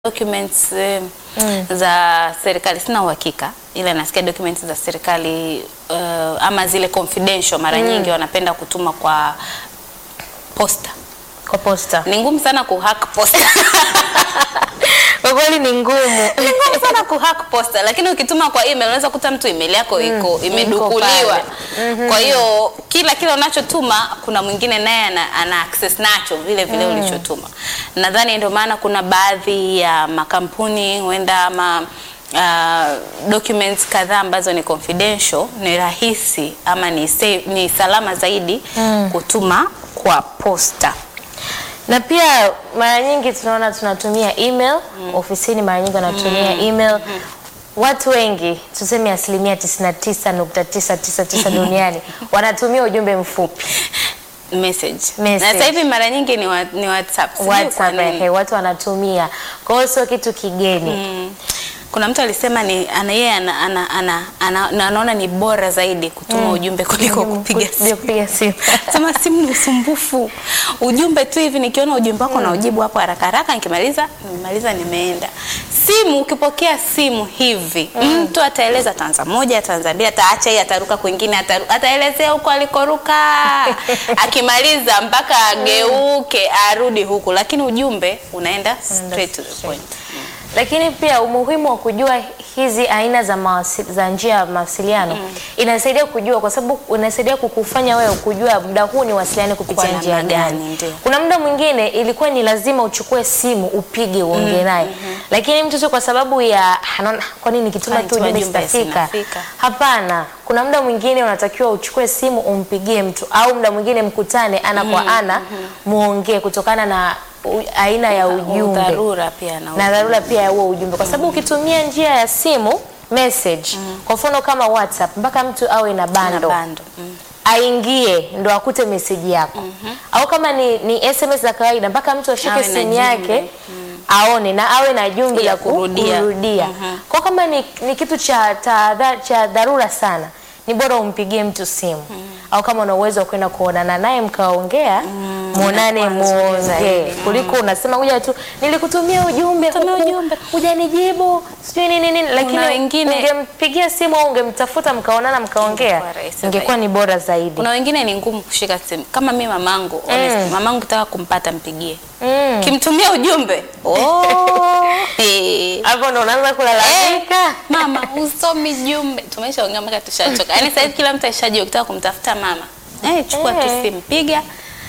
documents eh, za serikali sina uhakika, ila nasikia documents za serikali uh, ama zile confidential mara nyingi wanapenda kutuma kwa posta. Kwa posta. Ni ngumu sana kuhack posta. Kwa kweli ni ngumu. Ni ngumu sana kuhack posta, lakini ukituma kwa email unaweza kuta mtu email yako iko imedukuliwa. Kwa hiyo kila kile unachotuma kuna mwingine naye ana, ana access nacho vile vile ulichotuma. Nadhani ndio maana kuna baadhi ya makampuni huenda ama uh, documents kadhaa ambazo ni confidential ni rahisi ama ni, safe, ni salama zaidi kutuma kwa posta. Na pia mara nyingi tunaona tunatumia email ofisini, mara nyingi wanatumia email. Watu wengi tuseme asilimia 99.999 duniani wanatumia ujumbe mfupi Message. Message. Na sasa hivi mara nyingi ni, wa, ni WhatsApp. Sijui kwa WhatsApp, nini. ehe, watu wanatumia. Kwa hiyo sio kitu kigeni. Kuna mtu alisema ni ana yeye ana, ana, ana, ana, na anaona ni bora zaidi kutuma ujumbe kuliko kupiga Kupiga simu. kupiga simu. Sema simu ni usumbufu. Ujumbe tu hivi nikiona ujumbe wako na ujibu hapo haraka haraka nikimaliza, nimemaliza nimeenda. Simu ukipokea simu hivi, mtu ataeleza tanza moja, tanza mbili, ataacha hii ataruka kwingine, ataru, ataelezea huko alikoruka. Akimaliza mpaka ageuke arudi huku, lakini ujumbe unaenda straight to the point. Lakini pia umuhimu wa kujua hizi aina za, mawasi, za njia ya mawasiliano inasaidia kujua, kwa sababu inasaidia kukufanya wewe kujua muda huu ni wasiliane kupitia Kwa njia namna gani. gani, ndio. Kuna muda mwingine ilikuwa ni lazima uchukue simu upige uongee naye, lakini mtu tu kwa sababu ya anaona, kwa nini nikituma Kwani tu tuma ujumbe jumbe sitafika? sinafika? Hapana, kuna muda mwingine unatakiwa uchukue simu umpigie mtu, au muda mwingine mkutane ana kwa ana muongee, kutokana na u- aina ya ujumbe Dharura pia na na dharura pia ya huo ujumbe, kwa sababu ukitumia njia ya simu message, kwa mfano kama WhatsApp, mpaka mtu awe na na bando bando. Mm. aingie ndo akute meseji yako, au kama ni, ni SMS za kawaida, mpaka mtu ashike Awe na simu jumbe. yake aone na awe na jumbe Ya la ku- kurudia. kurudia. Kwa kama ni, ni kitu cha tahadhari cha dharura sana, ni bora umpigie mtu simu au kama una uwezo wa kwenda kuonana naye mkaongea, muonane inakuwa nzuri muongee, zaidi. kuliko unasema kuja tu nilikutumia ujumbe Tumia huku, ujumbe. hujanijibu sijui nini nini, lakini wengine- ungempigia simu au ungemtafuta mkaonana mkaongea, Ingekuwa rahisi ingekuwa ni bora zaidi. Kuna wengine ni ngumu kushika simu. Kama mi mamangu, honestly, mamangu kitaka kumpata mpigie. Mm. Kimtumia ujumbe. Oh. Eh. Hapo ndo unaanza kulalamika. Mama, usomi jumbe. Tumeshaongea mpaka tushachoka. Yaani sasa hivi kila mtu ashajua ukitaka kumtafuta mama. Eh, chukua tu Eh. simu, piga.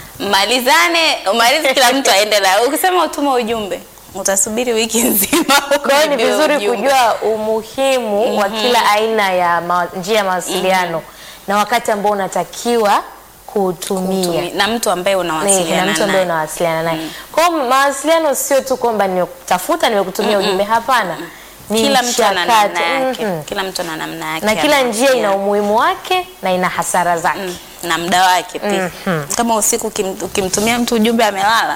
Malizane, umalize kila mtu aende la. Ukisema utuma ujumbe, utasubiri wiki nzima. Kwa hiyo ni ujibiwe vizuri ujumbe. kujua umuhimu wa kila aina ya ma, njia ya mawasiliano na wakati ambao unatakiwa kuutumia. Tumi- na mtu ambaye Ni- na unawasiliana mtu ambaye naye. unawasiliana naye. Kwa hiyo mawasiliano sio tu kwamba nimekutafuta nimekutumia ujumbe, hapana. Ni Kila mtu ana namna mchakato. yake. Mhm. Kila mtu ana namna yake. Na ya kila njia ina mawasiliano. umuhimu wake na ina hasara zake. Mm, na muda wake pia. Kama usiku ukim- ukimtumia mtu ujumbe amelala,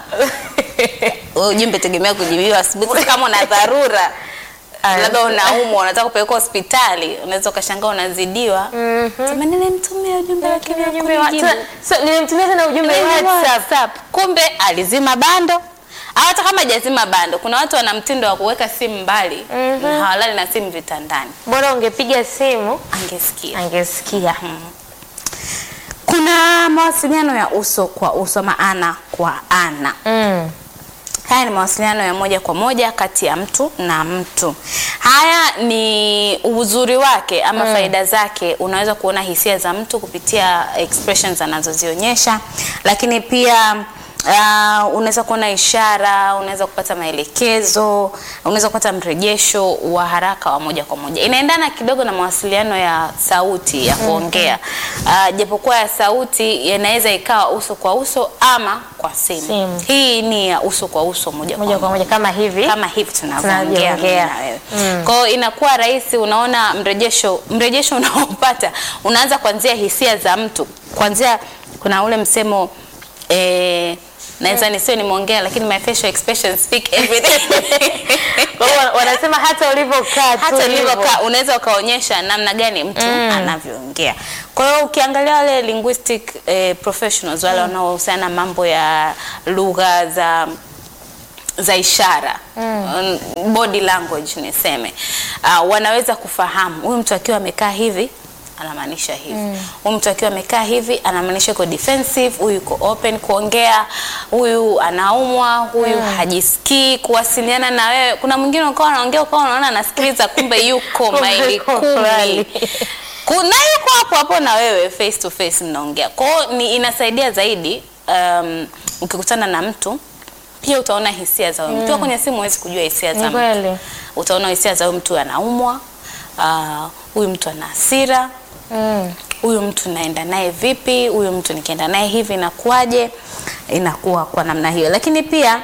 wewe ujumbe tegemea kujibiwa asubuhi. Sasa kama una dharura labda unaumwa unataka kupelekwa hospitali, unaweza ukashangaa unazidiwa. Sema nilimtumia ujumbe lakini Ujumbe wa- hakunijibu. so, nilimtumia tena ujumbe WhatsApp. WhatsApp. Kumbe alizima bando. Au hata kama hajazima bando, kuna watu wana mtindo wa kuweka simu mbali na hawalali na simu vitandani. Bora ungepiga simu Angesikia. angesikia. Kuna mawasiliano ya uso kwa uso, ama ana kwa ana. Mm. Haya ni mawasiliano ya moja kwa moja kati ya mtu na mtu. Haya ni uzuri wake ama faida zake. Unaweza kuona hisia za mtu kupitia expressions anazozionyesha, lakini pia Uh, unaweza kuona ishara, unaweza kupata maelekezo, unaweza kupata mrejesho wa haraka wa moja kwa moja. Inaendana kidogo na mawasiliano ya sauti ya kuongea. Uh, japokuwa ya sauti yanaweza ikawa uso kwa uso ama kwa simu. Simu. Hii ni ya uso kwa uso moja, Moja kwa moja kama hivi. kama hivi tunavyoongea mimi Tunavyoongea. na wewe. Kwa hiyo inakuwa rahisi, unaona mrejesho mrejesho unaopata unaanza kuanzia hisia za mtu, kuanzia kuna ule msemo eh, naweza nisiwe nimeongea lakini my facial expressions speak everything. Kwa hiyo wanasema hata ulivyokaa tu hata hivyo. ulivyokaa unaweza ukaonyesha namna gani mtu anavyoongea. Kwa hiyo ukiangalia wale linguistic eh, professionals wale wanaohusiana na mambo ya lugha za za ishara mm. body language niseme uh, wanaweza kufahamu huyu mtu akiwa amekaa hivi anamaanisha hivi huyu mtu akiwa amekaa hivi anamaanisha yuko defensive huyu yuko open kuongea huyu anaumwa huyu hajisikii kuwasiliana na wewe kuna mwingine ukawa anaongea ukawa unaona anasikiliza kumbe yuko Kumbe maili yuko kumi mbali. kuna yuko hapo hapo na wewe face to face mnaongea kwao ni inasaidia zaidi um, ukikutana na mtu pia utaona hisia za huyu mtu Ukiwa kwenye simu huwezi kujua hisia za Ni mtu kweli. utaona hisia za huyu mtu anaumwa ah, huyu mtu ana hasira Mm. huyu mtu naenda naye vipi, huyu mtu nikienda naye hivi inakuwaje? Inakuwa kwa namna hiyo, lakini pia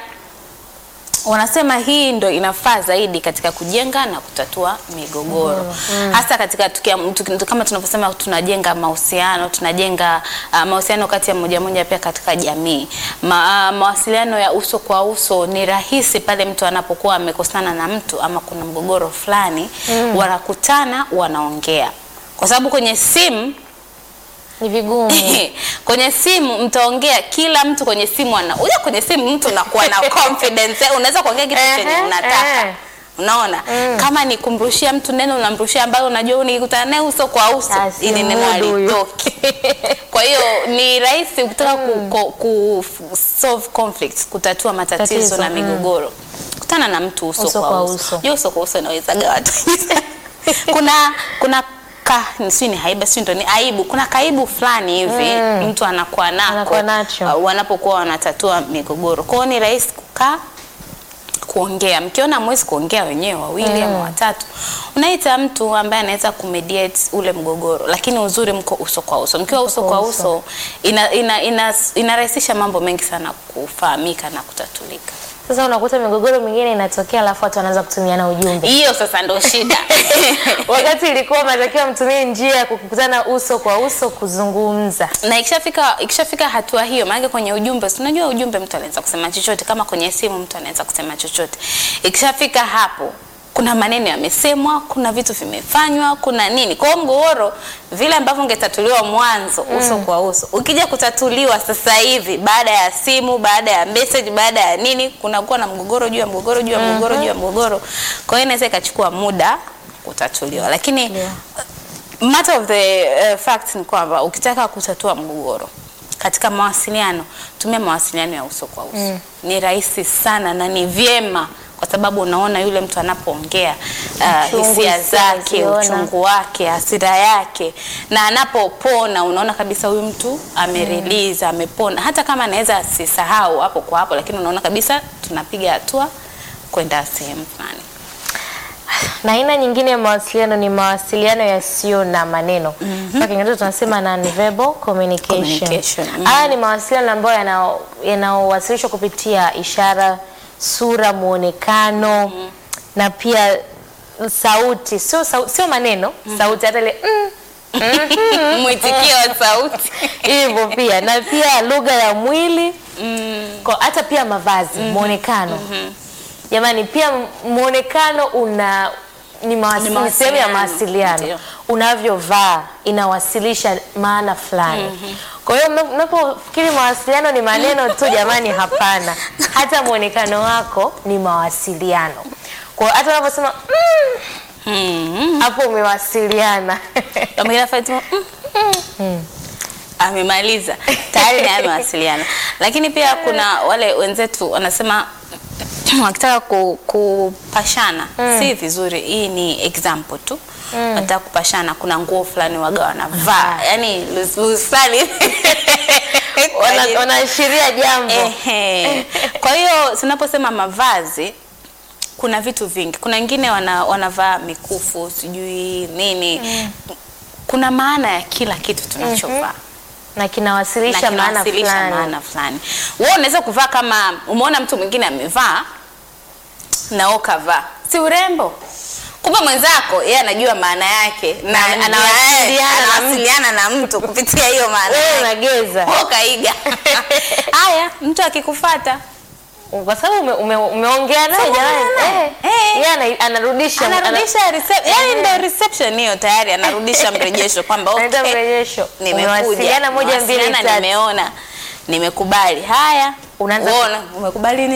wanasema hii ndo inafaa zaidi katika kujenga na kutatua migogoro hasa katika tukia, tuki- kama tunavyosema tunajenga mahusiano tunajenga uh, mahusiano kati ya moja moja pia katika jamii Ma, uh, mawasiliano ya uso kwa uso ni rahisi pale mtu anapokuwa amekosana na mtu ama kuna mgogoro fulani wanakutana wanaongea kwa sababu kwenye simu Ni vigumu. kwenye simu mtaongea kila mtu kwenye simu ana uja kwenye simu mtu unakuwa na confidence eh, unaweza kuongea kitu chenye Ehe, unataka eh. unaona kama ni kumrushia mtu neno unamrushia ambayo unajua nikikutana naye uso kwa uso Asi ili neno mudu huyo. halitoki kwa hiyo ni rahisi ukitaka ku, ku, ku solve conflicts kutatua matatizo Tatizo, na mm. migogoro kutana na mtu uso, Uso kwa kwa uso, uso. Jua uso kwa uso inawezaga watu kuna kuna ka si ni haiba si ndo ni aibu kuna kaibu fulani hivi mtu anakuwa nako Anakuwa nacho. uh, wanapokuwa wanatatua migogoro kwao ni rahisi kukaa kuongea mkiona mwezi kuongea wenyewe wawili ama watatu unaita mtu ambaye anaweza kumediate ule mgogoro lakini uzuri mko uso kwa uso mkiwa uso kwa uso ina, ina, ina, inarahisisha mambo mengi sana kufahamika na kutatulika Sasa unakuta migogoro mingine inatokea alafu watu wanaanza kutumiana ujumbe. hiyo sasa ndo shida Wakati ilikuwa matakiwa mtumie njia ya kukutana uso kwa uso kuzungumza. na ikishafika ikishafika hatua hiyo, maana kwenye ujumbe, si unajua ujumbe mtu anaweza kusema chochote, kama kwenye simu mtu anaweza kusema chochote. Ikishafika hapo, kuna maneno yamesemwa, kuna vitu vimefanywa, kuna nini. Kwa hiyo mgogoro vile ambavyo ungetatuliwa mwanzo uso kwa uso, ukija kutatuliwa sasa hivi baada ya simu, baada ya message, baada ya nini, kunakuwa na mgogoro juu ya mgogoro juu ya mgogoro juu ya mgogoro. Kwa hiyo inaweza ikachukua muda kutatuliwa, lakini Yeah. matter of the uh, fact ni kwamba ukitaka kutatua mgogoro katika mawasiliano, tumia mawasiliano ya uso kwa uso. Ni rahisi sana na ni vyema kwa sababu unaona yule mtu anapoongea uh, Uchungu, hisia hisia zake, unaziona. uchungu wake, hasira yake, na anapopona unaona kabisa huyu mtu amerelease, amepona. Hata kama anaweza asisahau hapo kwa hapo, lakini unaona kabisa tunapiga hatua kwenda sehemu fulani. Na aina nyingine ya mawasiliano ni mawasiliano yasiyo na maneno. Kwa Kiingereza tunasema non-verbal communication. Communication, mm. Haya ni mawasiliano ambayo yanao- yanaowasilishwa kupitia ishara, sura, muonekano na pia sauti, sio sau- sio maneno, sauti hata ile mm, Mwitikio wa sauti hivyo pia na pia lugha ya mwili kwa hata pia mavazi muonekano jamani pia muonekano una ni mawasi- Ni ni sehemu ya mawasiliano, mawasiliano ndio. unavyovaa inawasilisha maana fulani kwa hiyo mna- mnapofikiri mawasiliano ni maneno tu jamani hapana hata muonekano wako ni mawasiliano kwa hiyo hata unaposema "Mm", mm. hapo umewasiliana Amina Fatima mm. amemaliza tayari naye amewasiliana, lakini pia kuna wale wenzetu wanasema wakitaka ku, kupashana si vizuri. Hii ni example tu wanataka kupashana, kuna nguo fulani waga wanavaa yani loose loose fulani Kwa Wana- ajili- wanaashiria jambo Ehe. Kwa hiyo tunaposema mavazi kuna vitu vingi. Kuna wengine wana, wanavaa mikufu sijui nini. Kuna maana ya kila kitu tunachovaa na na kinawasilisha maana kinawasilisha fulani maana fulani. Wewe unaweza kuvaa kama umeona mtu mwingine amevaa na wewe ukavaa, si urembo? Kumbe mwenzako yeye anajua maana yake na Na- anawasiliana anawasiliana na anawasiliana na mtu kupitia hiyo maana wewe yake. unageza Wewe ukaiga. Haya, mtu akikufata kwa sababu ume, ume, umeongea naye Umeongea jamani naye. eh, Eh. yeye ana- anarudisha anarudisha recep- yani ndio reception hiyo tayari anarudisha mrejesho kwamba Anaita okay, mrejesho. nimekuja Umewasiliana moja, mbili, nimewasiliana, tatu. nimeona nimekubali haya Unaanza- uona umekubali nini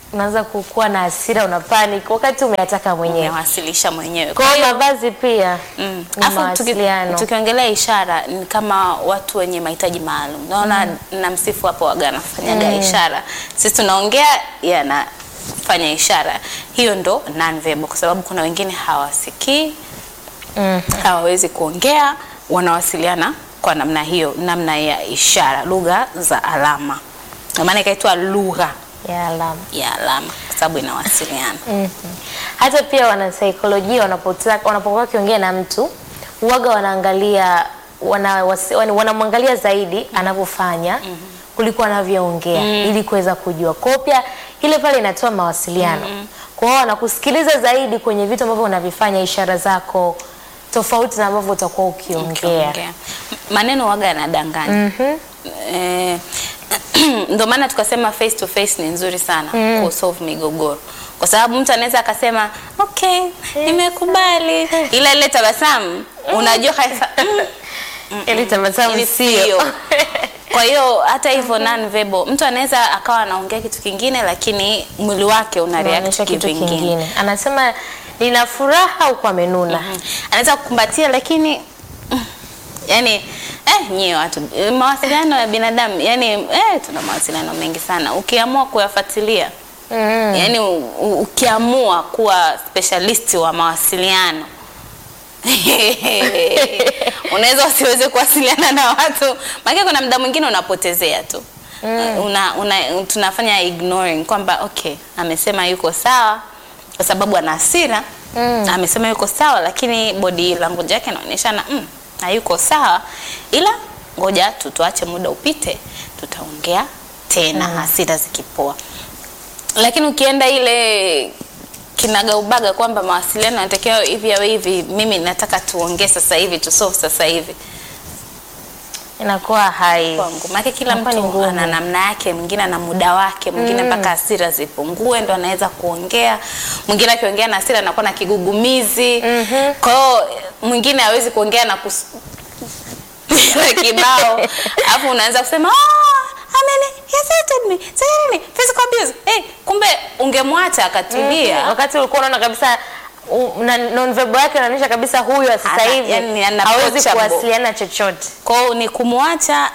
unaanza kukuwa na hasira, una panic wakati umeyataka mwenyewe. Umewasilisha mwenyewe. Kwa hiyo mavazi pia Mm. ni Afu tuki- mawasiliano. tukiongelea ishara ni kama watu wenye mahitaji maalum. Naona na msifu hapo waga anafanyaga ishara. Sisi tunaongea yeye anafanya ishara. Hiyo ndo non verbal kwa sababu kuna wengine hawasikii, Mm. hawawezi kuongea, wanawasiliana kwa namna hiyo, namna ya ishara, lugha za alama. Ndio maana ikaitwa lugha ya alama. ya alama kwa sababu inawasiliana. Mhm. Hata pia wanasaikolojia wanapotaka wanapokuwa wakiongea na mtu huwaga wanaangalia wana, wasi- wana- wanamwangalia zaidi anavyofanya kuliko anavyoongea ili kuweza kujua. Kwa hiyo pia ile pale inatoa mawasiliano. Kwa hiyo wanakusikiliza zaidi kwenye vitu ambavyo unavifanya, ishara zako tofauti na ambavyo utakuwa ukiongea. ukiongea. Maneno waga yanadanganya. Eh, ndio maana tukasema face to face ni nzuri sana ku solve migogoro, kwa sababu mtu anaweza akasema okay, nimekubali, ila ile tabasamu unajua kabisa mm, Ili tabasamu Ili sio. sio. Kwa hiyo hata hivyo non verbal, mtu anaweza akawa anaongea kitu kingine, lakini mwili wake una react Unaonyesha kitu kivingine. kingine. Anasema nina furaha huku amenuna. Mm. anaweza kukumbatia lakini mm, yani eh, nyie watu eh, mawasiliano ya binadamu yani eh, tuna mawasiliano mengi sana ukiamua kuyafuatilia Mm. yani u, u, ukiamua kuwa specialist wa mawasiliano unaweza usiweze kuwasiliana na watu maana kuna muda mwingine unapotezea tu una, una, tunafanya ignoring kwamba okay amesema yuko sawa kwa sababu ana hasira Mm. amesema yuko sawa lakini body language yake inaonyeshana mm, hayuko sawa ila ngoja tu tuache muda upite tutaongea tena hasira zikipoa lakini ukienda ile kinagaubaga kwamba mawasiliano yanatakiwa hivi au hivi, mimi nataka tuongee sasa hivi tu solve sasa hivi Inakuwa hai. kwangu, maana kila Inakuwa ni mtu ngumu. ana namna yake, mwingine ana muda wake, mwingine mpaka hasira zipungue ndo anaweza kuongea, mwingine akiongea na hasira anakuwa na kigugumizi. Kwa hiyo mwingine hawezi kuongea na kus... na kibao, alafu unaanza kusema "Ah, ameni he assaulted me, sasa nini physical abuse. Eh, kumbe ungemwacha akatulia. Mhm. Wakati ulikuwa unaona kabisa u- na non-verbal yake inaonyesha kabisa huyu wa sasa Ana- hivi yani ana hawezi approachable. kuwasiliana chochote. Kwa hiyo ni kumwacha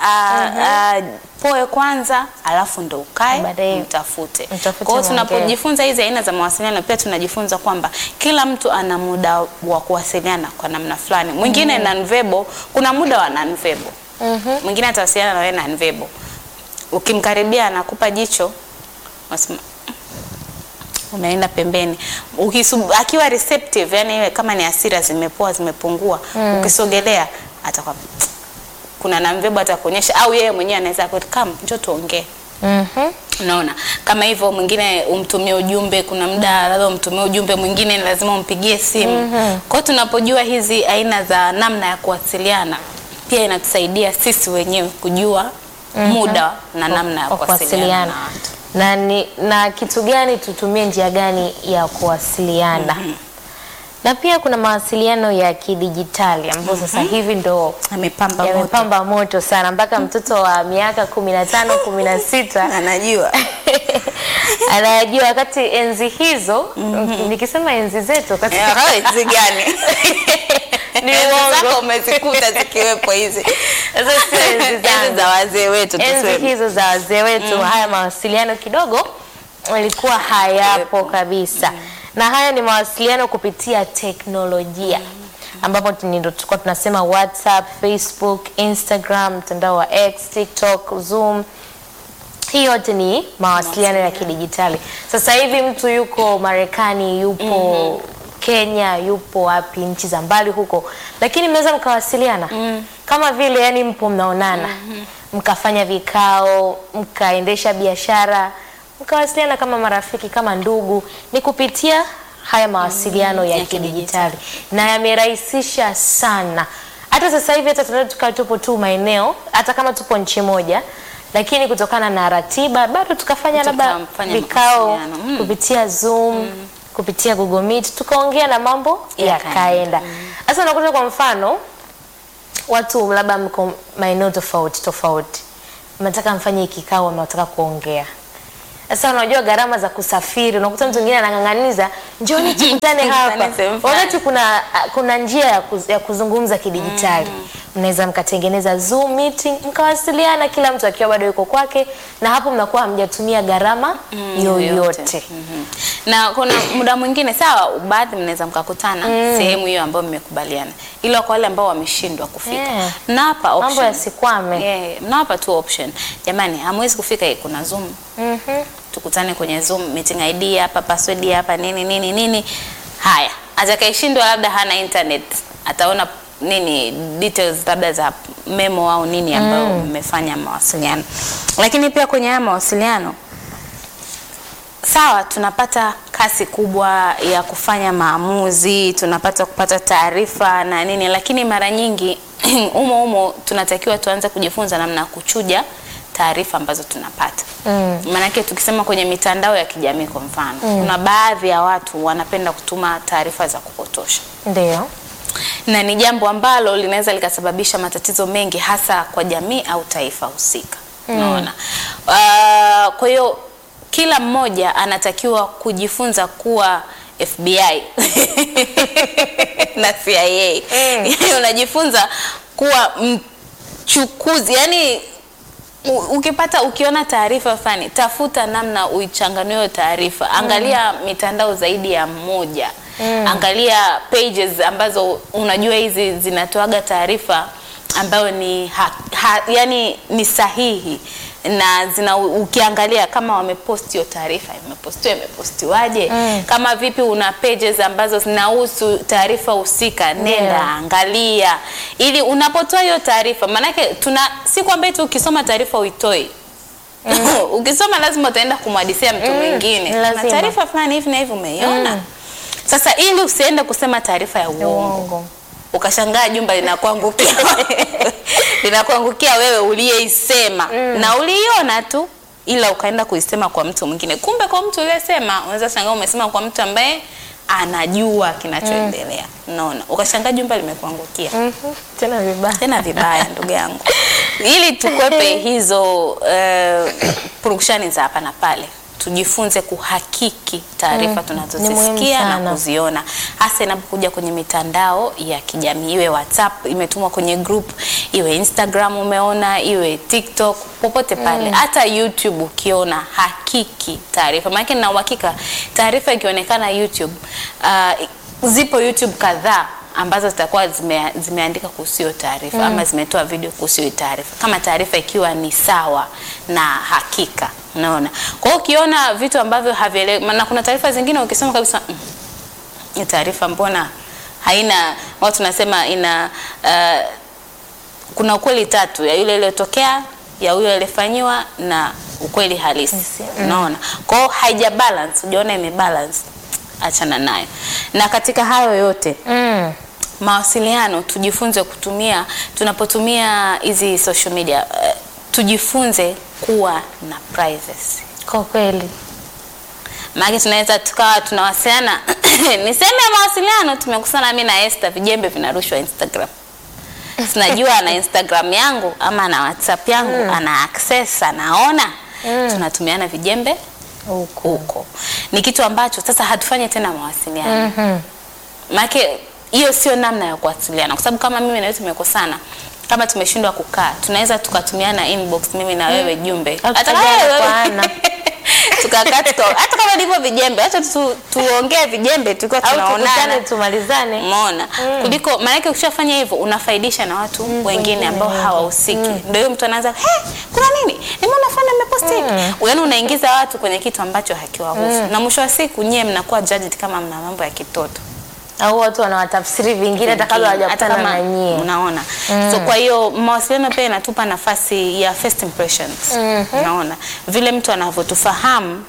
poe kwanza, alafu ndo ukae Baadaye mtafute. mtafute Kwa hiyo mwongee. tunapojifunza hizi aina za mawasiliano, pia tunajifunza kwamba kila mtu ana muda wa kuwasiliana kwa namna fulani. Mwingine non-verbal, kuna muda wa non-verbal. Mwingine atawasiliana na wewe non-verbal. Ukimkaribia anakupa jicho, unasema unaenda pembeni Ukisub, akiwa receptive yani iwe kama ni hasira zimepoa zimepungua ukisogelea atakuwa kuna namvebo atakuonyesha au yeye mwenyewe anaweza come njoo tuongee Mhm. unaona kama hivyo mwingine umtumie ujumbe kuna muda labda umtumie ujumbe mwingine ni lazima umpigie simu kwa hiyo tunapojua hizi aina za namna ya kuwasiliana pia inatusaidia sisi wenyewe kujua muda na namna ya Wa kuwasiliana na watu na, ni, na kitu gani tutumie njia gani ya kuwasiliana na pia kuna mawasiliano ya kidijitali ambayo sasa hivi ndo amepamba moto yamepamba moto sana mpaka mtoto wa miaka kumi na tano kumi na sita anajua anayajua wakati enzi hizo nikisema enzi zetu wakati hizi gani Ni Enzi uongo. zako umezikuta zikiwepo hizi Sasa sio enzi zangu. Enzi za wazee wetu enzi tuseme. hizo za wazee wetu haya mawasiliano kidogo yalikuwa hayapo kabisa na haya ni mawasiliano kupitia teknolojia ambapo tu- ndio tulikuwa tunasema whatsapp facebook instagram mtandao wa x tiktok zoom hii yote ni mawasiliano ya kidijitali sasa hivi mtu yuko marekani yupo kenya yupo wapi nchi za mbali huko lakini mnaweza mkawasiliana kama vile yani mpo mnaonana mkafanya vikao mkaendesha biashara mkawasiliana kama marafiki kama ndugu ni kupitia haya mawasiliano ya ya kidijitali na yamerahisisha sana hata sasa hivi hata tunaweza tukawa tupo tu maeneo hata kama tupo nchi moja lakini kutokana na ratiba bado tukafanya labda Tukafanya vikao mawasiliano. Mm. kupitia Zoom kupitia Google Meet tukaongea na mambo Yakaenda. yakaenda. Sasa unakuta kwa mfano watu labda mko maeneo tofauti tofauti, mnataka mfanye kikao, mnataka kuongea Sasa unajua gharama za kusafiri, unakuta mtu mwingine anang'ang'aniza njoni tukutane hapa, Tukutane sehemu fulani. wakati kuna kuna njia ya, kuz, ya kuzungumza kidijitali. Mnaweza mkatengeneza Zoom meeting mkawasiliana, kila mtu akiwa bado yuko kwake, na hapo mnakuwa hamjatumia gharama yoyote. Mhm. na kuna muda mwingine sawa, baadhi mnaweza mkakutana sehemu hiyo ambayo mmekubaliana, ila kwa wale ambao wameshindwa kufika Yeah. mnawapa Mambo option. yasikwame. Yeah, mnawapa tu option. Jamani, hamwezi kufika, hii kuna Zoom Mhm. tukutane kwenye Zoom meeting ID hapa, password hapa, nini nini nini. Haya, atakayeshindwa labda hana internet, ataona nini details labda za memo au nini ambayo mmefanya mawasiliano. Lakini pia kwenye haya mawasiliano sawa, tunapata kasi kubwa ya kufanya maamuzi, tunapata kupata taarifa na nini, lakini mara nyingi umo umo tunatakiwa tuanze kujifunza namna ya kuchuja taarifa ambazo tunapata. Mm. Maanake tukisema kwenye mitandao ya kijamii kwa mfano, kuna baadhi ya watu wanapenda kutuma taarifa za kupotosha Ndio. na ni jambo ambalo linaweza likasababisha matatizo mengi hasa kwa jamii au taifa husika. Unaona? Uh, kwa hiyo kila mmoja anatakiwa kujifunza kuwa FBI na CIA. Yaani unajifunza kuwa mchukuzi, yani U- ukipata ukiona taarifa fulani tafuta namna uichanganue hiyo taarifa angalia mitandao zaidi ya mmoja angalia pages ambazo unajua hizi zinatoaga taarifa ambayo ni ha, ha, yani ni sahihi na zina ukiangalia kama wamepost hiyo taarifa imepostiwa imepostiwaje kama vipi una pages ambazo zinahusu taarifa husika nenda Yeah. angalia ili unapotoa hiyo taarifa maanake tuna si kwamba tu ukisoma taarifa uitoi ukisoma lazima utaenda kumhadisia mtu Mm, mwingine ni na lazima. taarifa fulani hivi na hivi umeiona sasa ili usiende kusema taarifa ya uongo Uongo. ukashangaa jumba linakuangukia linakuangukia wewe uliyeisema na uliiona tu ila ukaenda kuisema kwa mtu mwingine kumbe kwa mtu uliyesema unaweza shangaa umesema kwa mtu ambaye anajua kinachoendelea unaona ukashangaa jumba limekuangukia Mhm. Tena vibaya. tena vibaya ndugu yangu ili tukwepe hizo uh, purukushani za hapa na pale tujifunze kuhakiki taarifa Ni muhimu tunazozisikia na sana. kuziona hasa inapokuja kwenye mitandao ya kijamii iwe whatsapp imetumwa kwenye group iwe instagram umeona iwe tiktok popote pale hata youtube ukiona hakiki taarifa maanake na uhakika taarifa ikionekana youtube uh, zipo youtube kadhaa ambazo zitakuwa zime, zimeandika kuhusu hiyo taarifa ama zimetoa video kuhusu hiyo taarifa kama taarifa ikiwa ni sawa na hakika unaona kwa hiyo ukiona vitu ambavyo havieleweki na kuna taarifa zingine ukisoma kabisa "Mm, hii taarifa mbona haina watu tunasema ina uh, kuna ukweli tatu ya yule iliyotokea ya huyo aliyefanyiwa na ukweli halisi Halisi, unaona kwa hiyo haija balance ujaona ime balance achana nayo na katika hayo yote Mm. mawasiliano tujifunze kutumia tunapotumia hizi social media uh, tujifunze kuwa na privacy Kwa kweli. maana tunaweza tukawa tunawasiliana ni sehemu ya mawasiliano tumekusana mimi na Esther vijembe vinarushwa Instagram sinajua ana Instagram yangu ama ana WhatsApp yangu ana access anaona tunatumiana vijembe Huko. huko ni kitu ambacho sasa hatufanyi tena mawasiliano Mhm. maanake hiyo sio namna ya kuwasiliana kwa sababu kama mimi na wewe tumekosana kama tumeshindwa kukaa tunaweza tukatumiana inbox mimi na wewe jumbe Au hata tukajana kama wewe- kwa ana. tukakaa tuka hata kama ndivyo vijembe hata tu, tuongee vijembe tukiwa Au tukutane tunaonana tumalizane. umeona kuliko maanake ukishafanya hivyo unafaidisha na watu wengine wengine ambao wengi. hawahusiki ndio hiyo mtu anaanza hey, kuna nini nimeona fulani ameposti hiki yaani unaingiza watu kwenye kitu ambacho hakiwahusu na mwisho wa siku nyie mnakuwa judged kama mna mambo ya kitoto Au watu wanawatafsiri vingine hata kabla hata hawajakutana kama na nyie. unaona so kwa hiyo mawasiliano pia inatupa nafasi ya first impressions unaona vile mtu anavyotufahamu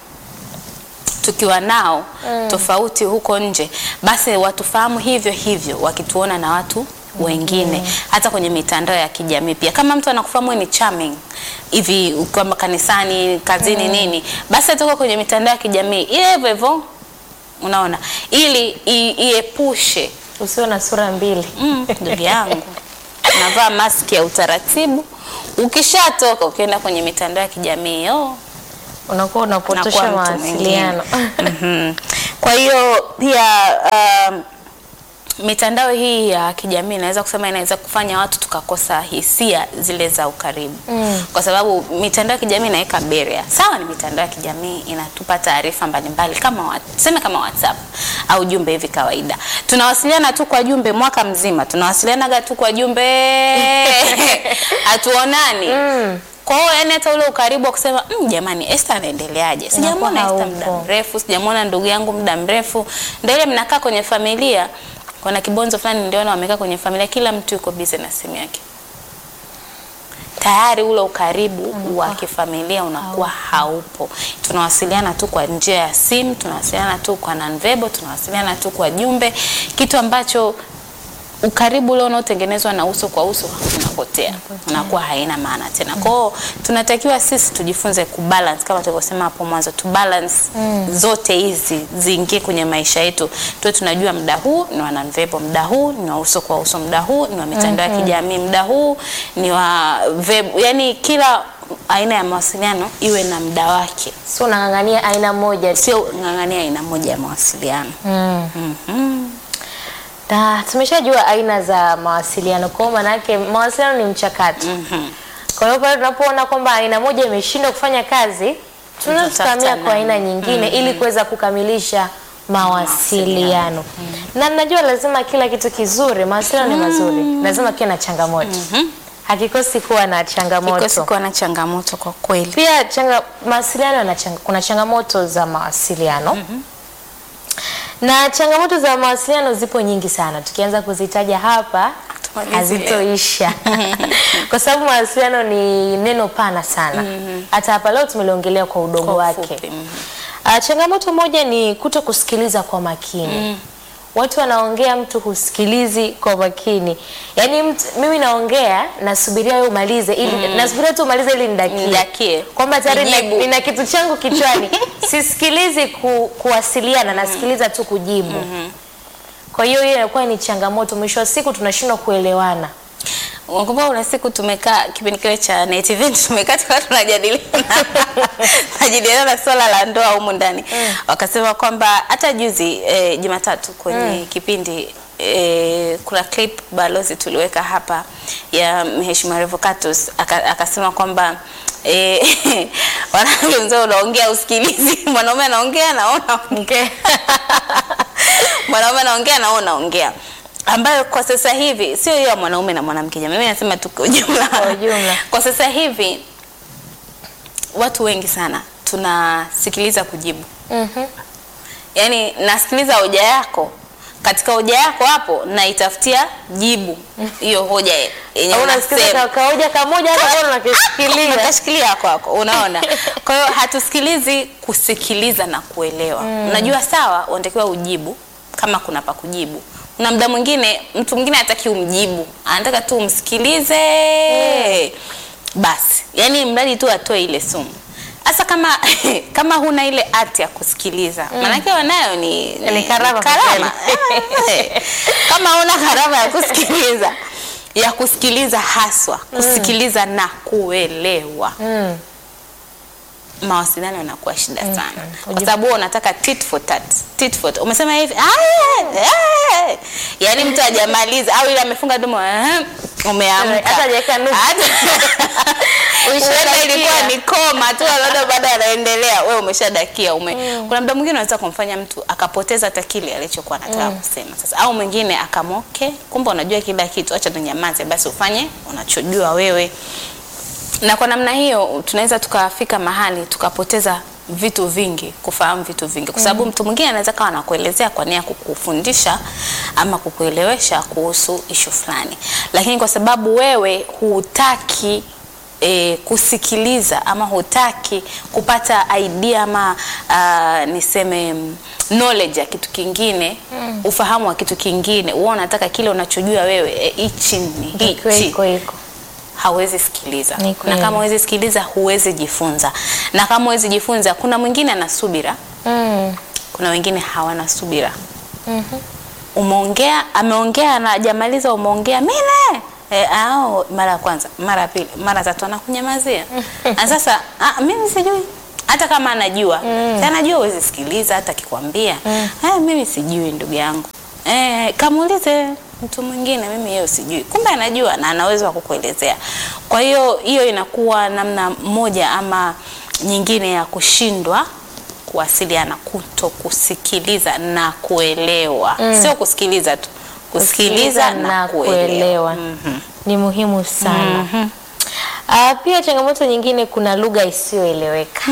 tukiwa nao tofauti huko nje basi watufahamu hivyo hivyo wakituona na watu wengine hata kwenye mitandao ya kijamii pia kama mtu anakufahamu wewe ni charming hivi ukiwa kanisani kazini nini basi atoka kwenye mitandao ya kijamii ile hivyo hivyo unaona ili i- iepushe Usiwe na sura mbili. Mm, ndugu yangu unavaa maski ya utaratibu ukishatoka ukienda kwenye mitandao ya kijamii oh, unakuwa unapotosha unakuwa mtu mwingine. mawasiliano. Mhm. Kwa hiyo pia um, mitandao hii ya kijamii inaweza kusema inaweza kufanya watu tukakosa hisia zile za ukaribu mm. kwa sababu mitandao ya kijamii inaweka barrier. Sawa, ni mitandao ya kijamii inatupa taarifa mbalimbali kama wa- tuseme kama WhatsApp au jumbe hivi kawaida, tunawasiliana tu kwa jumbe mwaka mzima, tunawasilianaga tu kwa jumbe hatuonani mm. Kwa hiyo yani hata ule ukaribu wa kusema mm, jamani Esther anaendeleaje? Sijamwona Unakuwa Esther muda haupo. mrefu, sijamwona ndugu yangu muda mrefu. Ndio ile mnakaa kwenye familia, kuna kibonzo fulani niliona wamekaa kwenye familia, kila mtu yuko busy na simu yake. Tayari ule ukaribu wa kifamilia unakuwa haupo. Tunawasiliana tu kwa njia ya simu, tunawasiliana tu kwa nonverbal, tunawasiliana tu kwa jumbe, kitu ambacho ukaribu ule unaotengenezwa na uso kwa uso unapotea, unakuwa haina maana tena. Kwa hiyo tunatakiwa sisi tujifunze kubalance kama tulivyosema hapo mwanzo, tu balance zote hizi ziingie kwenye maisha yetu, tuwe tunajua muda huu ni wa nonverbal, muda huu ni wa uso kwa uso, muda huu ni wa mitandao ya kijamii, muda huu ni wa verb, yani kila aina ya mawasiliano iwe na muda wake, Sio unang'ang'ania aina moja tu. sio ng'ang'ania aina moja ya mawasiliano. Mhm. Na tumeshajua aina za mawasiliano, kwa hiyo maana yake mawasiliano ni mchakato. Kwa hiyo pale tunapoona kwamba aina moja imeshindwa kufanya kazi, tunaweza Tutatafuta tukahamia kwa aina nani. nyingine ili kuweza kukamilisha mawasiliano. Na najua lazima kila kitu kizuri, mawasiliano ni mazuri, lazima kiwe na changamoto. Hakikosi kuwa na changamoto. Kikosi kuwa na changamoto kwa kweli. Pia changa, mawasiliano yana changa, kuna changamoto za mawasiliano na changamoto za mawasiliano zipo nyingi sana, tukianza kuzitaja hapa Tumalize hazitoisha kwa sababu mawasiliano ni neno pana sana. Hata hapa leo tumeliongelea kwa udogo Kwa wake. ufupi, mhm. Ah, changamoto moja ni kuto kusikiliza kwa makini. Watu wanaongea, mtu husikilizi kwa makini. Yaani mtu, mimi naongea nasubiria wewe umalize ili nasubiria tu umalize ili nidakie. Nidakie. Kwamba tayari nina, Nijibu. nina kitu changu kichwani. Sisikilizi ku, kuwasiliana, nasikiliza tu kujibu. Kwa hiyo hiyo inakuwa ni changamoto. Mwisho wa siku tunashindwa kuelewana. Unakumbuka kuna siku tumekaa kipindi kile cha Net Event tumekaa tukawa tunajadiliana tunajadiliana swala la ndoa humu ndani. Wakasema kwamba hata juzi eh, Jumatatu kwenye kipindi eh, kuna clip balozi tuliweka hapa ya Mheshimiwa Revocatus aka- akasema kwamba eh, wanawake mzee unaongea usikilizi, mwanaume anaongea naona ongea mwanaume anaongea na wewe unaongea ambayo kwa sasa hivi sio hiyo ya mwanaume na mwanamke jamani, mimi nasema tu kwa ujumla. Kwa ujumla. Kwa sasa hivi watu wengi sana tunasikiliza kujibu, Mhm. yaani nasikiliza hoja yako, katika hoja yako hapo naitafutia jibu hiyo hoja yenye Au unasikiliza unasema. ka- kaoja kamoja hata bora unakishikilia. Unakashikilia kwako, unaona. Kwa hiyo hatusikilizi kusikiliza na kuelewa. Unajua, sawa, unatakiwa ujibu kama kuna pa kujibu. Kuna muda mwingine mtu mwingine hataki umjibu, anataka tu umsikilize basi, yaani mradi tu atoe ile sumu. Hasa kama kama huna ile ati ya kusikiliza, maanake wanayo ni, Ni karama kwa karama. Eh, kama huna karama ya kusikiliza ya kusikiliza haswa kusikiliza na kuelewa Mm. mawasiliano yanakuwa shida sana kwa Ujibu- sababu wewe unataka tit for tat tit for tat. umesema hivi "Ah, eh." yaani mtu hajamaliza au ile amefunga domo "Eh." umeamka Hata hajaweka nukta. Hata- Huenda ilikuwa ni koma tu labda bado anaendelea wewe umeshadakia ume kuna muda mwingine unaweza kumfanya mtu akapoteza hata kile alichokuwa anataka kusema sasa au mwingine akamoke kumbe unajua kila kitu acha tunyamaze basi ufanye unachojua wewe na kwa namna hiyo tunaweza tukafika mahali tukapoteza vitu vingi, kufahamu vitu vingi, kwa sababu mtu mwingine anaweza kawa anakuelezea kwa nia ya kukufundisha ama kukuelewesha kuhusu ishu fulani, lakini kwa sababu wewe hutaki E, kusikiliza ama hutaki kupata idea ama uh, niseme mm, knowledge ya kitu kingine ufahamu wa kitu kingine, wewe unataka kile unachojua wewe e, hichi ni Ikiwa hichi iko iko. hawezi sikiliza Ni na kweli. kama huwezi sikiliza huwezi jifunza na kama huwezi jifunza kuna mwingine ana subira Mm. kuna wengine hawana subira umeongea ameongea na hajamaliza umeongea mine E, au mara ya kwanza mara ya pili mara ya tatu anakunyamazia na sasa ah, mimi sijui hata kama anajua si anajua huwezi sikiliza hata akikwambia "Ah, mimi sijui ndugu yangu eh, kamuulize mtu mwingine mimi hiyo sijui kumbe anajua na ana uwezo wa kukuelezea kwa hiyo hiyo inakuwa namna moja ama nyingine ya kushindwa kuwasiliana kuto kusikiliza na kuelewa sio kusikiliza tu kusikiliza na, kuelewa, Mhm. ni muhimu sana. Ah, pia changamoto nyingine, kuna lugha isiyoeleweka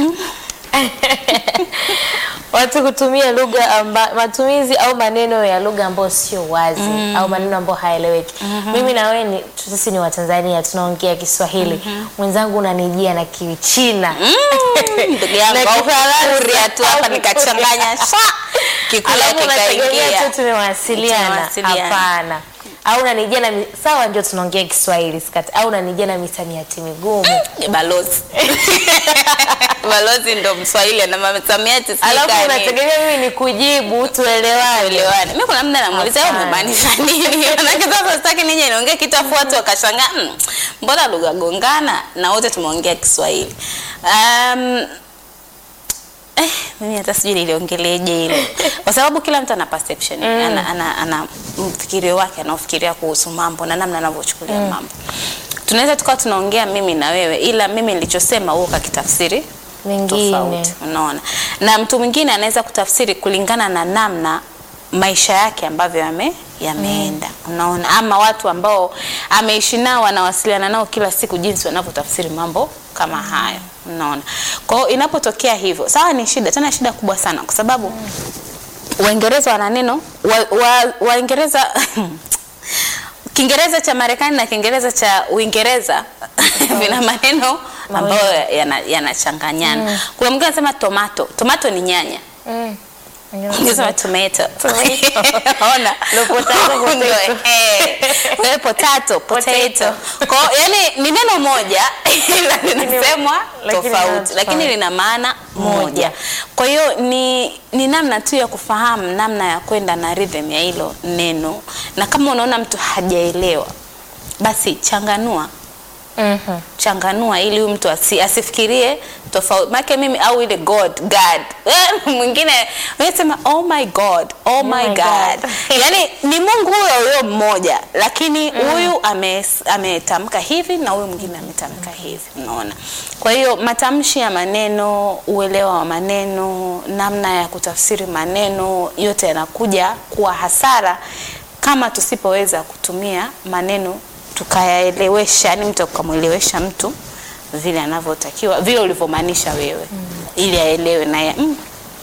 watu kutumia lugha amba, matumizi au maneno ya lugha ambayo sio wazi au maneno ambayo haeleweki. Mimi na wewe ni sisi ni Watanzania tunaongea Kiswahili, mwenzangu unanijia na Kichina ndugu yangu Na au Kifaransa. Kuria tu hapa nikachanganya sha kikuya alafu unategemea kikaingia tu tumewasiliana. Tumewasiliana. Hapana, au unanijia na mi- sawa, ndio tunaongea Kiswahili sikati, au unanijia na misamiati migumu balozi balozi ndo mswahili ana msamiati alafu unategemea mimi ni kujibu tuelewane. Elewane. Mimi kuna muda namuuliza wewe Hapana. umemaanisha nini? Maana sasa sitaki nije niongee kitu afu watu wakashangaa, "Mm, mbona lugha gongana na wote tumeongea Kiswahili. Um, Eh, mimi hata sijui niliongeleje hilo kwa sababu kila mtu ana perception ana, ana, ana mfikirio wake anaofikiria kuhusu mambo na namna anavyochukulia mambo. Tunaweza tukawa tunaongea mimi na wewe, ila mimi nilichosema wewe ukakitafsiri Mengine. tofauti, unaona, na mtu mwingine anaweza kutafsiri kulingana na namna maisha yake ambavyo yame yameenda unaona, ama watu ambao ameishi nao anawasiliana nao kila siku, jinsi wanavyotafsiri mambo kama hayo, unaona. Kwa hiyo inapotokea hivyo, sawa, ni shida, tena shida kubwa sana, kwa sababu Waingereza wana neno wa, wa, Waingereza Kiingereza cha Marekani na Kiingereza cha Uingereza vina maneno ambayo yana- yanachanganyana. Kuna mwingine anasema tomato. Tomato ni nyanya. Mm. Ungesema tomato. Tomato. Ona. Lo potato, potato. Ndio, eh. Wewe potato, potato. Kwa hiyo, yani ni neno moja ila linasemwa Lakini lina tofauti lakini tofauti. lina maana Moja. moja. Kwa hiyo ni, ni namna tu ya kufahamu namna ya kwenda na rhythm ya hilo neno, na kama unaona mtu hajaelewa, basi changanua Mhm. changanua ili huyu mtu asi, asifikirie tofauti make mimi au ile god god Eh, mwingine unasema oh my god oh my my god, God. yani ni Mungu huyo huyo mmoja lakini huyu ame- ametamka hivi na huyu mwingine ametamka hivi unaona kwa hiyo matamshi ya maneno uelewa wa maneno namna ya kutafsiri maneno yote yanakuja kuwa hasara kama tusipoweza kutumia maneno tukayaelewesha, yani mtu ukamwelewesha mtu vile anavyotakiwa, vile ulivyomaanisha wewe ili aelewe naye mm,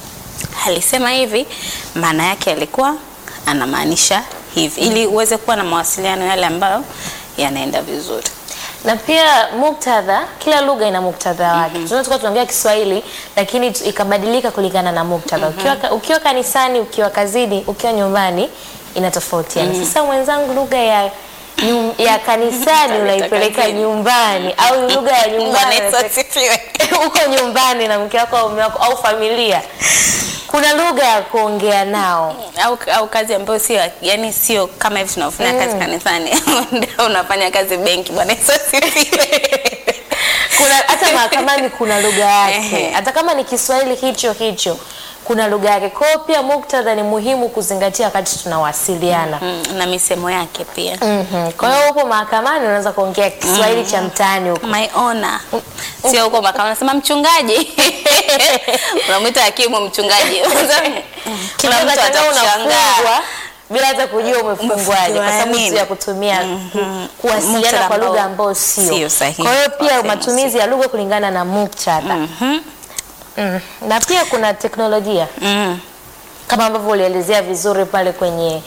alisema hivi, maana yake alikuwa anamaanisha hivi, ili uweze kuwa na mawasiliano yale ambayo yanaenda vizuri. na pia muktadha, kila lugha ina muktadha wake. Tunaweza tukawa tunaongea Kiswahili lakini tu- ikabadilika kulingana na muktadha. Ukiwa, ka- ukiwa kanisani, ukiwa kazini, ukiwa nyumbani inatofautiana. Sasa mwenzangu, lugha ya nyum, ya kanisani unaipeleka kazini. nyumbani au lugha ya Bwana nyumbani Yesu unapeleka- asifiwe. uko nyumbani na mke wako au mume wako au familia, kuna lugha ya kuongea nao. au, au kazi ambayo sio yani sio kama hivi tunaofanya kazi kanisani ndio unafanya kazi benki. Bwana Yesu asifiwe. kuna hata mahakamani kuna lugha yake, Ehe. hata kama ni Kiswahili hicho hicho kuna lugha yake. Kwa hiyo pia muktadha ni muhimu kuzingatia wakati tunawasiliana. Mm, na misemo yake pia. Mhm. Kwa hiyo upo mahakamani unaweza kuongea Kiswahili cha mtaani huko. My honor. Sio huko makao unasema mchungaji. Unamwita hakimu mchungaji. Kila mtu Unaweza kushangaa atakushangaa. unafungwa bila hata kujua umefungwaje kwa sababu tu nini? ya kutumia kuwasiliana Muktadha kwa lugha ambao ambayo sio. sio sahihi. Kwa hiyo pia Wasema matumizi ya lugha kulingana na muktadha. Mhm. Mm. Na pia kuna teknolojia Mm. kama ambavyo ulielezea vizuri pale kwenye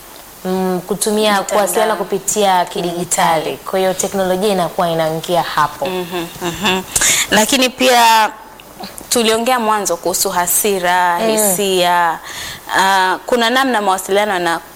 mm, kutumia Mtandao. kuwasiliana kupitia kidigitali. Kwa hiyo teknolojia inakuwa inaingia hapo. Mhm, mhm. Lakini pia tuliongea mwanzo kuhusu hasira, hisia. Uh, kuna namna mawasiliano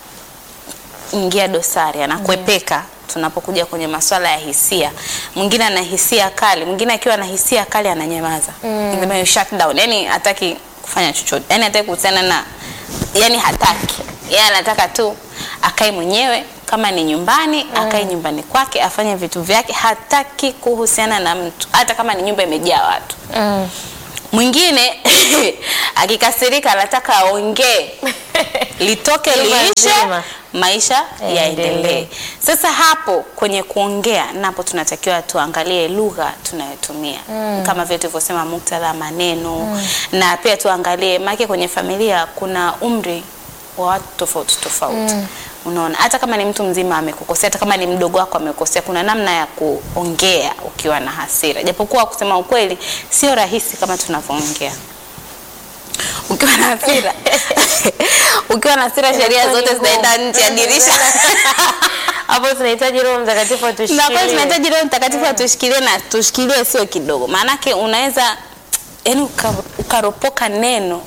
yanaingia dosari, yanakwepeka tunapokuja kwenye masuala ya hisia. Mwingine ana hisia kali, mwingine akiwa na hisia kali ananyamaza. Mm. you shut down. Yani hataki kufanya chochote. Yani hataki kuhusiana na yani hataki. Yeye anataka tu akae mwenyewe kama ni nyumbani akae nyumbani kwake afanye vitu vyake, hataki kuhusiana na mtu, hata kama ni nyumba imejaa watu. Mm. Mwingine akikasirika anataka aongee litoke Nyumba liishe, nzima. maisha Yaendelee. yaendelee. Sasa hapo kwenye kuongea napo tunatakiwa tuangalie lugha tunayotumia kama vile tulivyosema, muktadha, maneno na pia tuangalie maana kwenye familia kuna umri wa watu tofauti tofauti. Unaona, hata kama ni mtu mzima amekukosea, hata kama ni mdogo wako amekosea, kuna namna ya kuongea ukiwa na hasira, japokuwa kusema ukweli sio rahisi kama tunavyoongea ukiwa na hasira ukiwa na hasira, sheria Inakuwa ni zote zinaenda ngumu. nje ya dirisha. Hapo tunahitaji Roho Mtakatifu na kweli atushikilie. tunahitaji Roho Mtakatifu atushikilie na tushikilie sio kidogo, maanake unaweza yani uka, ukaropoka neno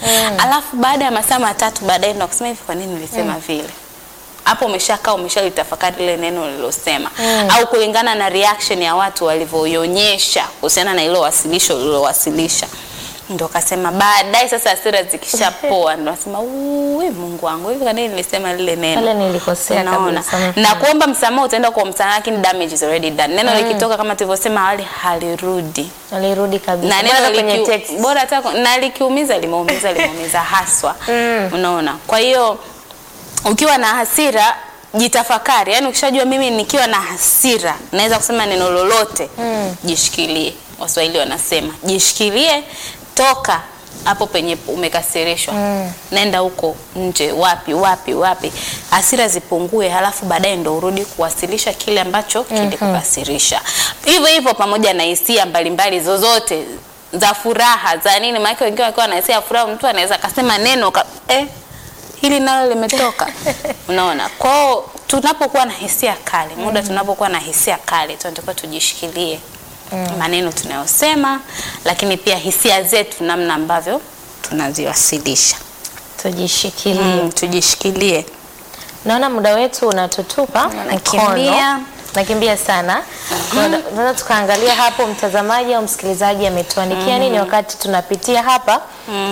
alafu baada ya masaa matatu baadaye ndo kusema hivi, kwa nini nilisema vile? Hapo umeshakaa umeshalitafakari lile neno ulilosema, au kulingana na reaction ya watu walivyoionyesha kuhusiana na ilo wasilisho ulilowasilisha ndo kasema baadaye. Sasa hasira zikishapoa ndo nasema uwe Mungu wangu, hivi kwa nini nilisema lile neno? Pale nilikosea Unaona? kabisa. na kuomba msamaha utaenda kwa msamaha, lakini damage is already done. Neno likitoka kama tulivyosema awali halirudi, Alirudi kabisa. na Bora neno kwenye likiu- text. bora hata kwa- na likiumiza limeumiza limeumiza haswa. Unaona, kwa hiyo ukiwa na hasira jitafakari, yani ukishajua mimi nikiwa na hasira naweza kusema neno lolote, jishikilie. Waswahili wanasema jishikilie, toka hapo penye umekasirishwa, nenda huko nje, wapi wapi wapi, hasira zipungue, halafu baadaye ndo urudi kuwasilisha kile ambacho kilikukasirisha. Hivyo hivyo pamoja na hisia mbalimbali zozote za furaha za nini, maana wengine wakiwa na hisia ya furaha, mtu anaweza akasema neno ka, eh, hili nalo limetoka. Unaona, kwao tunapokuwa na hisia kali, muda tunapokuwa na hisia kali, tunatakiwa tujishikilie maneno tunayosema, lakini pia hisia zetu, namna ambavyo tunaziwasilisha. Tujishikilie. Mm, tujishikilie. Naona muda wetu unatutupa Unakimbia. mkono. Nakimbia sana. Tunaweza tukaangalia hapo mtazamaji au msikilizaji ametuandikia nini wakati tunapitia hapa.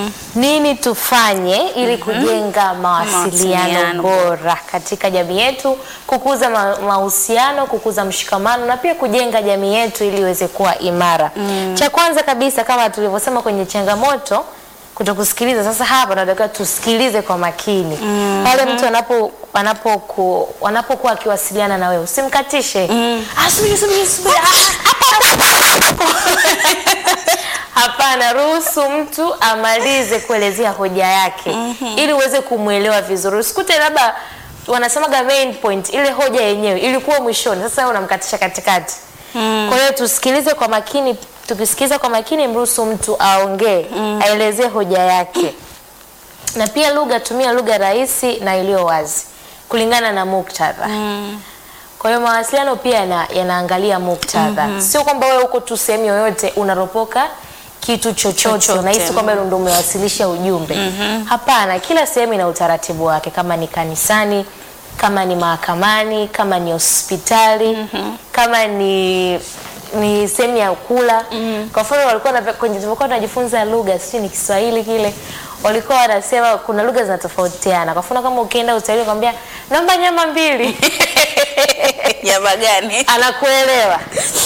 Nini tufanye ili kujenga mawasiliano Mawasiliano bora katika jamii yetu, kukuza ma- mahusiano, kukuza mshikamano na pia kujenga jamii yetu ili iweze kuwa imara. Cha kwanza kabisa kama tulivyosema kwenye changamoto kutokusikiliza. Sasa hapa tunatakiwa tusikilize kwa makini pale mtu anapo anapoku wanapokuwa akiwasiliana na wewe usimkatishe. Ah, subiri subiri subiri. Ah, Hapana, ruhusu mtu amalize kuelezea hoja yake ili uweze kumwelewa vizuri. Usikute labda wanasemaga main point, ile hoja yenyewe ilikuwa mwishoni, sasa wewe unamkatisha katikati. Kwa hiyo tusikilize kwa makini, tukisikiliza kwa makini, mruhusu mtu aongee, aelezee hoja yake. Na pia lugha, tumia lugha rahisi na iliyo wazi kulingana na muktadha. Kwa hiyo mawasiliano pia yana, yanaangalia muktadha. Sio kwamba wewe uko tu sehemu yoyote unaropoka kitu chochote, Chochote. unahisi kwamba ndio umewasilisha ujumbe. Hapana, kila sehemu ina utaratibu wake, kama ni kanisani, kama ni mahakamani, kama ni hospitali, kama ni ni sehemu ya kula. Kwa mfano walikuwa na kwenye tulikuwa tunajifunza lugha, sijui ni Kiswahili kile, walikuwa wanasema kuna lugha zinatofautiana. Kwa mfano kama ukienda hospitali kwambia naomba nyama mbili Nyama gani? anakuelewa.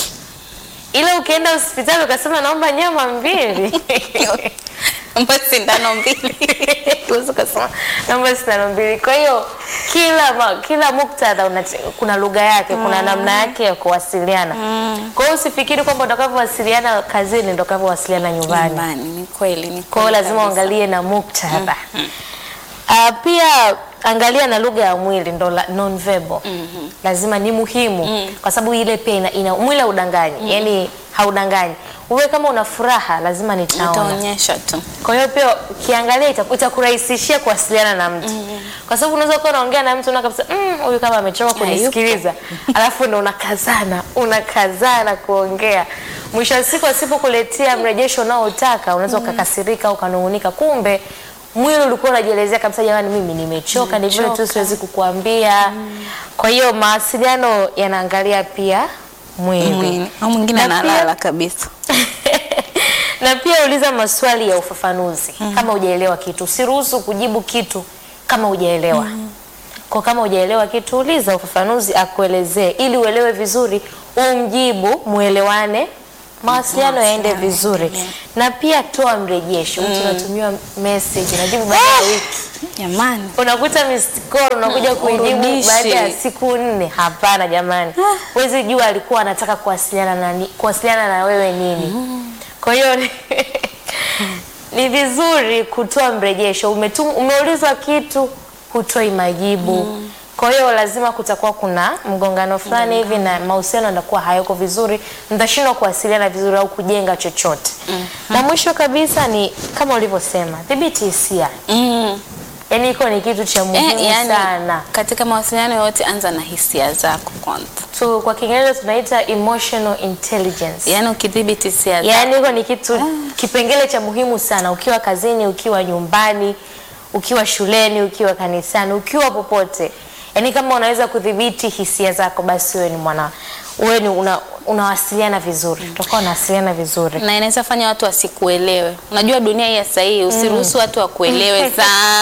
Ile ukienda hospitali ukasema naomba nyama mbili Mbona sindano mbili? Huwezi ukasema naomba sindano mbili. Kwa hiyo kila ma, kila muktadha una, kuna lugha yake, kuna namna yake ya kuwasiliana. Kwa hiyo usifikiri kwamba utakavyowasiliana kazini ndio utakavyowasiliana nyumbani. Nyumbani, ni kweli, ni Kwa hiyo kweli lazima kabisa. uangalie na muktadha. Ah, pia angalia na lugha ya mwili ndo la- non verbal. Lazima ni muhimu kwa sababu ile pia ina, ina mwili haudanganyi, yani haudanganyi. Uwe kama una furaha lazima nitaona. Utaonyesha tu. Kwa hiyo pia ukiangalia itaku- itakurahisishia kuwasiliana na mtu, kwa sababu unaweza kuwa unaongea na mtu una kabisa "Mm, huyu kama amechoka kunisikiliza, alafu ndo unakazana unakazana kuongea. Mwisho wa siku asipokuletea mrejesho unaotaka unaweza ukakasirika au ukanung'unika, kumbe mwili ulikuwa unajielezea kabisa, jamani, mimi nimechoka, ni vile tu Nimechoka. siwezi kukuambia. Kwa hiyo mawasiliano yanaangalia pia mwili Mwingine- au mwingine Na pia- analala kabisa. na pia uliza maswali ya ufafanuzi kama hujaelewa kitu. Usiruhusu kujibu kitu kama hujaelewa. Kwa kama hujaelewa kitu, uliza ufafanuzi akuelezee, ili uelewe vizuri, umjibu, muelewane mawasiliano yaende vizuri na pia toa mrejesho mtu unatumiwa message unajibu baada ya wiki Jamani. unakuta missed call unakuja kuijibu urudishi. baada ya siku nne. Hapana jamani, huwezi jua alikuwa anataka kuwasiliana na ni- kuwasiliana na wewe nini. Kwa hiyo ni- ni vizuri kutoa mrejesho. Umetum, umeulizwa kitu hutoi majibu kwa hiyo lazima kutakuwa kuna mgongano fulani hivi na mahusiano yanakuwa hayako vizuri, mtashindwa kuwasiliana vizuri au kujenga chochote. Na mwisho kabisa ni kama ulivyosema, dhibiti hisia. Mm. Yaani iko ni kitu cha muhimu Eh, yani, sana. katika mawasiliano yote anza na hisia zako kwanza. So, kwa Kiingereza tunaita emotional intelligence. Yaani ukidhibiti hisia zako. Yaani iko ni kitu kipengele cha muhimu sana ukiwa kazini, ukiwa nyumbani, ukiwa shuleni, ukiwa kanisani, ukiwa popote. Yaani kama unaweza kudhibiti hisia zako basi wewe ni mwana wewe ni una, unawasiliana vizuri. Utakuwa unawasiliana vizuri. na inaweza fanya watu wasikuelewe. Unajua dunia hii ya sasa hii usiruhusu watu wakuelewe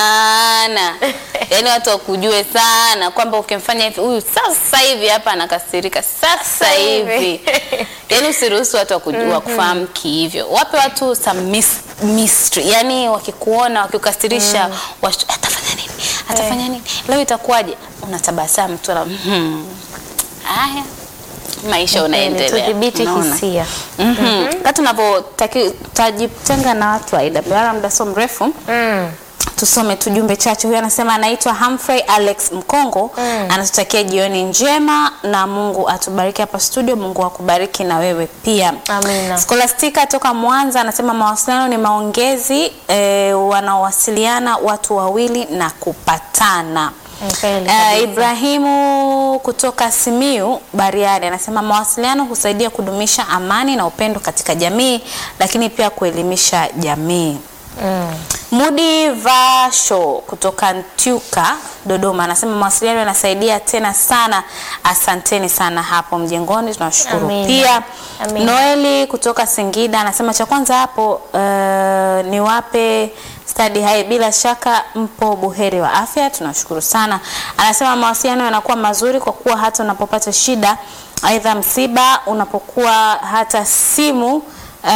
sana, yaani watu wakujue sana kwamba ukimfanya hivi huyu sasa hivi hapa anakasirika sasa hivi, yaani usiruhusu watu wakujua wakufahamu kihivyo. Wape watu some mis- mystery, yaani wakikuona wakikasirisha, wash- atafanya nini, atafanya nini, leo itakuwaje? Unatabasamu tu na hmm. Haya, maisha unaendelea. Tudhibiti Unaona? hisia. Mhm. Kati tunavyojitenga na watu wa IWR muda sio mrefu Mm. tusome tu jumbe chache. Huyu anasema anaitwa Humphrey Alex Mkongo anatutakia jioni njema na Mungu atubariki hapa studio. Mungu akubariki na wewe pia. Amina. Scholastica toka Mwanza anasema mawasiliano ni maongezi e, wanaowasiliana watu wawili na kupatana. Kweli Uh, kabisa. Ibrahimu kutoka Simiu Bariadi anasema mawasiliano husaidia kudumisha amani na upendo katika jamii, lakini pia kuelimisha jamii. Mm. Mudi Vasho kutoka Ntyuka Dodoma anasema mawasiliano yanasaidia tena sana. Asanteni sana hapo mjengoni, tunashukuru Amina. pia. Amina. Noeli kutoka Singida anasema cha kwanza hapo uh, niwape stadi hai, bila shaka mpo buheri wa afya, tunashukuru sana. Anasema mawasiliano yanakuwa mazuri kwa kuwa hata unapopata shida, aidha msiba, unapokuwa hata simu uh,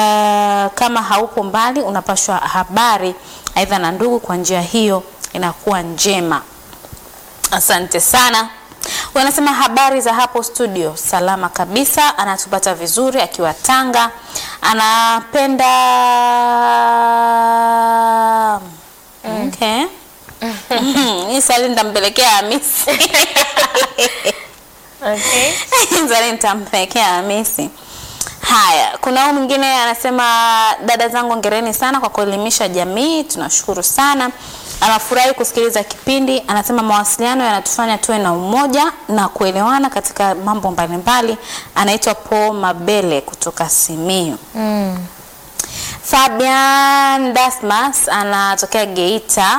kama haupo mbali, unapashwa habari aidha na ndugu, kwa njia hiyo inakuwa njema. Asante sana. Huyu anasema habari za hapo studio, salama kabisa, anatupata vizuri akiwa Tanga, anapenda okay. Hii swali nitampelekea Hamisi. Okay. Swali nitampelekea Hamisi. Haya, kuna huyu mwingine anasema dada zangu ongereni sana kwa kuelimisha jamii, tunashukuru sana. Anafurahi kusikiliza kipindi, anasema mawasiliano yanatufanya tuwe na umoja na kuelewana katika mambo mbalimbali. Anaitwa Paul Mabele kutoka Simiyu. Mm. Fabian Dasmas anatokea Geita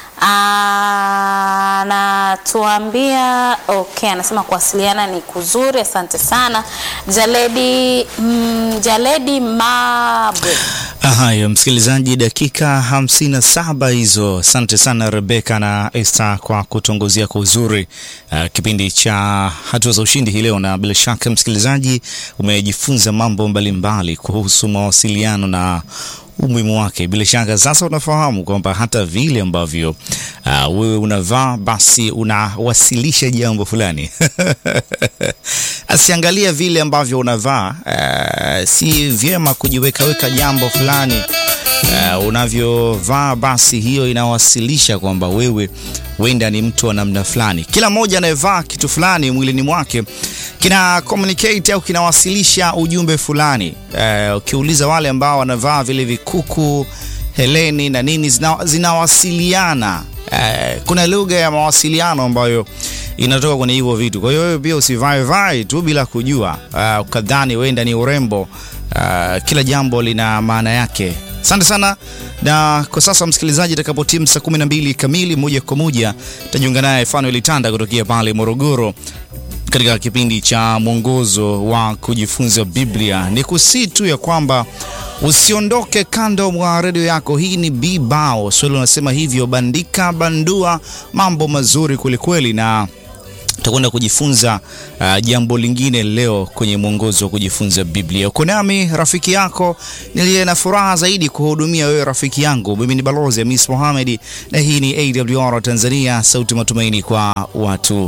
anatuambia okay, anasema kuwasiliana ni kuzuri. Asante sana Jaledi, mm, Jaledi Mabre. Haya, msikilizaji, dakika hamsini na saba hizo. Asante sana Rebeka na Esther kwa kutongozea kwa uzuri uh, kipindi cha hatua za ushindi hii leo, na bila shaka msikilizaji umejifunza mambo mbalimbali kuhusu mawasiliano na umuhimu wake. Bila shaka sasa unafahamu kwamba hata vile ambavyo uh, wewe unavaa basi unawasilisha jambo fulani asiangalia vile ambavyo unavaa. Uh, si vyema kujiwekaweka jambo fulani uh, unavyovaa, basi hiyo inawasilisha kwamba wewe wenda ni mtu wa namna fulani. Kila mmoja anayevaa kitu fulani mwilini mwake kina communicate au kinawasilisha ujumbe fulani. Uh, ukiuliza wale ambao wanavaa vile vikuku heleni na nini zina, zinawasiliana uh, kuna lugha ya mawasiliano ambayo inatoka kwenye hivyo vitu. Kwa hiyo wewe pia usivae vai tu bila kujua, uh, ukadhani wenda ni urembo. Uh, kila jambo lina maana yake. Asante sana, na kwa sasa msikilizaji, itakapotimu saa 12 kamili, moja kwa moja tajiunga naye Fanuel Tanda kutokea pale Morogoro katika kipindi cha mwongozo wa kujifunza Biblia. Ni kusii tu ya kwamba usiondoke kando mwa redio yako. Hii ni Bibao Swahili unasema hivyo, bandika bandua, mambo mazuri kwelikweli na tutakwenda kujifunza uh, jambo lingine leo kwenye mwongozo wa kujifunza Biblia. Uko nami rafiki yako niliye na furaha zaidi kuhudumia wewe rafiki yangu. Mimi ni Balozi Hamis Mohamed na hii ni AWR Tanzania, sauti matumaini kwa watu